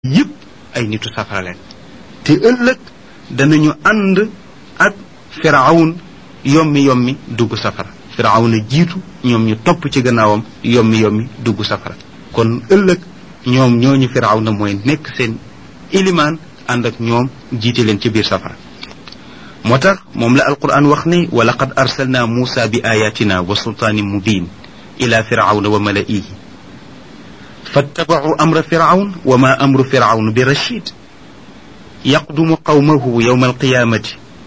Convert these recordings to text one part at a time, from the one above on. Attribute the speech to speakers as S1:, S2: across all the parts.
S1: yépp ay nitu safara leen te ëllëg danañu ànd ak firawn yommi yommi dugg safara firawna jiitu ñoom ñu topp ci gannaawam yommi yommi dugg safara kon ëllëg ñoom ñooñu firawna mooy nekk seen ilimaan ànd ak ñoom jiite leen ci biir safara moo tax moom la alquran wax ne wa laqad arsalna muusa bi ayatina wa sultaanin mubin ila firawna wa malaihi فاتبعوا أمر فرعون وما أمر فرعون برشيد يقدم قومه يوم القيامة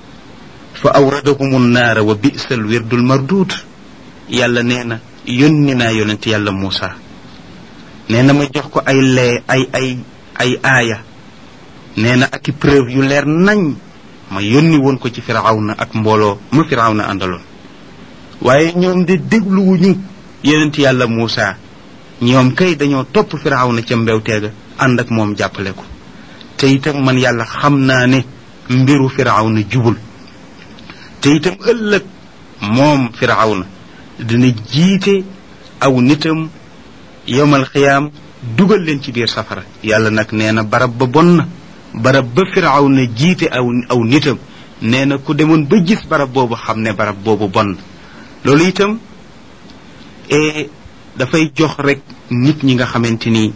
S1: فأوردهم النار وبئس الورد المردود يالا نينا يوننا يونت يالا موسى نينا ما جوخكو اي لي اي اي اي آية نينا اكي preuve yu leer nañ ma yónni woon ko ci firawna ak mbooloo ma firawna àndaloon waaye ñoom de dégluwuñu yonent yàlla Muusa ñoom kay dañoo topp firawna ca mbewteega ànd ak moom jàppale ko te itam man yàlla xam naa ne mbiru firawna jubul te itam ëllëg moom firawna dina jiite aw nitam yowmal xiyaam dugal leen ci biir safara yàlla nag nee na barab ba bon na barab ba firawna jiite aw aw nitam nee na ku demoon ba gis barab boobu xam ne barab boobu bon na loolu itam e dafay jox rek nit ñi nga xamante ni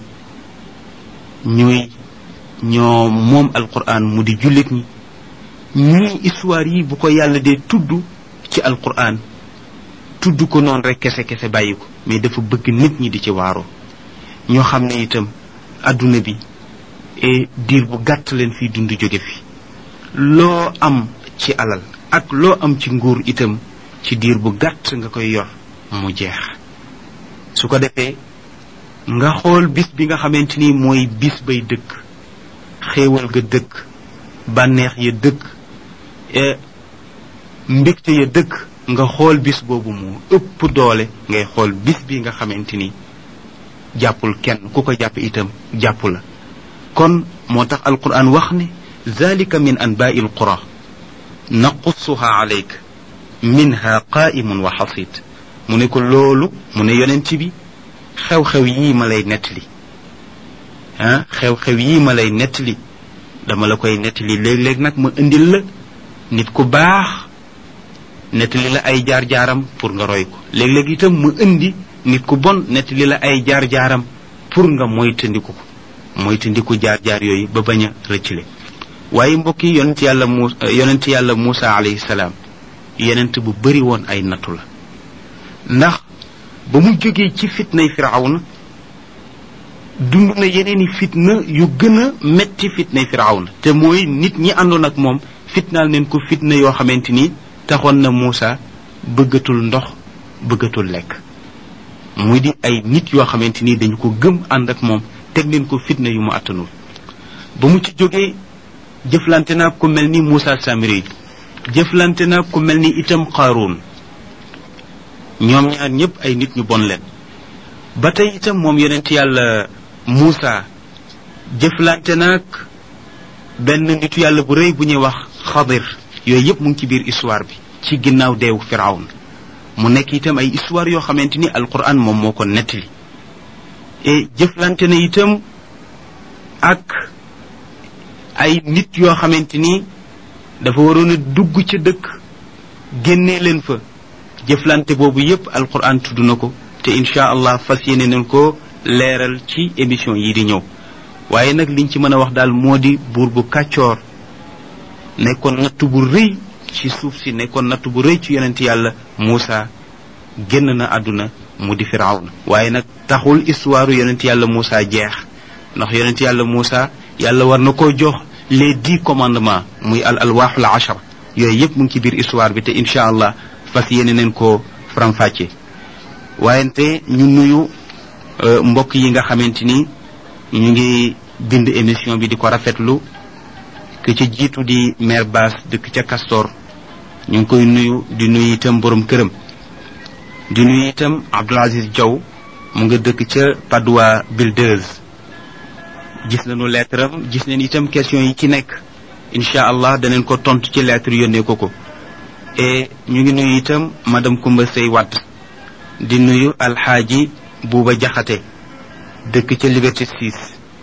S1: ñuy ñoo moom alquran mu di jullit ñi ñii histoire yi bu ko yàlla dee tudd ci alquran tudd ko noonu rek kese kese bàyyi ko mais dafa bëgg nit ñi di ci waaroo ñoo xam ne itam adduna bi et diir bu gàtt leen fii dund jóge fi loo am ci alal ak loo am ci nguur itam ci diir bu gàtt nga koy yor mu jeex su ko defee nga xool bis bi nga xamante ni mooy bis bay dëkk xéewal ga dëkk bànneex ya dëkk mbégte ya dëkk nga xool bis boobu moo ëpp doole ngay xool bis bi nga xamante ni jàppul kenn ku ko jàpp itam jàpp la kon moo tax alquran wax ne zalika min anbaai alqura naqussuha alayk minha qaimun wa xasid mu ne ko loolu mu ne yonent bi xew-xew yii ma lay nettali ah xew-xew yii ma lay nettali dama la koy nettali léeg-léeg nag ma indil la nit ku baax nettali la ay jaar-jaaram pour nga roy ko léeg-léeg itam ma indi nit ku bon nettali la ay jaar-jaaram pour nga moytandiku ko moytandiku jaar-jaar yooyu ba bañ a rëccale waaye mbokk yi yonent yàlla mu yonent yàlla Muusa alayhi salaam yonent bu bari woon ay nattu la ndax ba mu jógee ci fitnay firawna dund na yeneen i fitna yu gën a metti fitnay firawna te mooy nit ñi àndoon ak moom fitnaal neen ko fitna yoo xamante ni taxoon na Muusa bëggatul ndox bëggatul lekk muy di ay nit yoo xamante ni dañu ko gëm ànd ak moom teg leen ko fitna yu mu attanul ba mu ci jógee jëflante naa ku mel ni Muusa Samiri jëflante naa ku mel ni itam Qaaruun ñoom ñaar ñëpp ay nit ñu bon leen ba tey itam moom yonent yàlla Muusa jëflante naag benn nitu yàlla bu rëy bu ñuy wax Xadir yooyu yëpp mu ngi ci biir histoire bi ci ginnaaw deewu Firawn mu nekk itam ay histoire yoo xamante ni alquran moom moo ko nettali et jëflante na itam ak ay nit yoo xamante ni dafa waroon a dugg ca dëkk génnee leen fa jëflante boobu yépp alquran tudd na ko te incha allah fas yéene nañ ko leeral ci émission yi di ñëw waaye nag liñ ci mën a wax daal moo di buur bu kàccoor nekkoon natt bu rëy ci suuf si nekkoon natt bu rëy ci yonent yàlla Muusa génn na àdduna mu di firawna waaye nag taxul histoire yonent yàlla Muusa jeex ndax yonent yàlla Muusa yàlla war na koo jox les dix commandements muy al alwaaxul achar yooyu yépp mu ngi ci biir histoire bi te incha allah fas yéene neen ko faram-fàcce waayente ñu nuyu mbokk yi nga xamante ni ñu ngi bind émission bi di ko rafetlu ke ca jiitu di maire Bass dëkk ca Castor ñu ngi koy nuyu di nuyu itam borom këram di nuyu itam Abdoul Aziz Diaw mu nga dëkk ca Padoua Builders gis nañu lettre am gis nañ itam question yi ci nekk incha allah daneen ko tontu ci lettre yónnee ko ko et ñu ngi nuyu itam madame Koumba Sey Watt di nuyu alxaaji Buuba Jaxate dëkk ca Liberté 6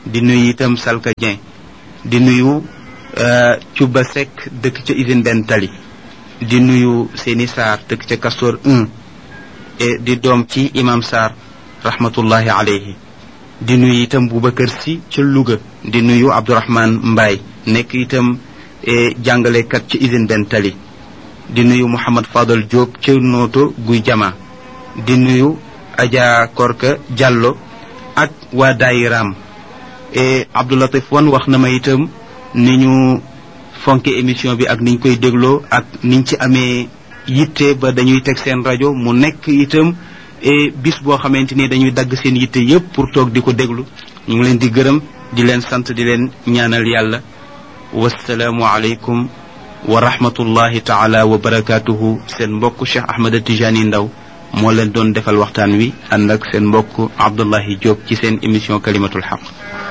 S1: di nuyu itam Salka Dieng di nuyu Cuba Seck dëkk ca usine benn tali di nuyu Seni Sarr dëkk ca Castor 1 et di doom ci imam Sarr rahmatullahi alayhi di nuyu itam Boubacar Sy ca Louga di nuyu Abdourahman Mbaye nekk itam jàngalekat ci usine benn tali di nuyu Mouhamad Fadal Diop ca Nooto Guy Jama di nuyu Adja Korka Diallo ak waa daayiraam et Abdoulatif Wan wax na ma itam ni ñu fonke émission bi ak niñ koy dégloo ak niñ ci amee yitte ba dañuy teg seen rajo mu nekk itam et bis boo xamante ni dañuy dagg seen yitte yépp pour toog di ko déglu ñu ngi leen di gërëm di leen sant di leen ñaanal yàlla wasalaamu aleykum wa rahmatullahi taala wa barakaatuhu seen mbokk Cheikh Ahmed Tijani Ndaw moo leen doon defal waxtaan wi ànd ak seen mbokk Abdullahi Diop ci seen émission kalimatul xaq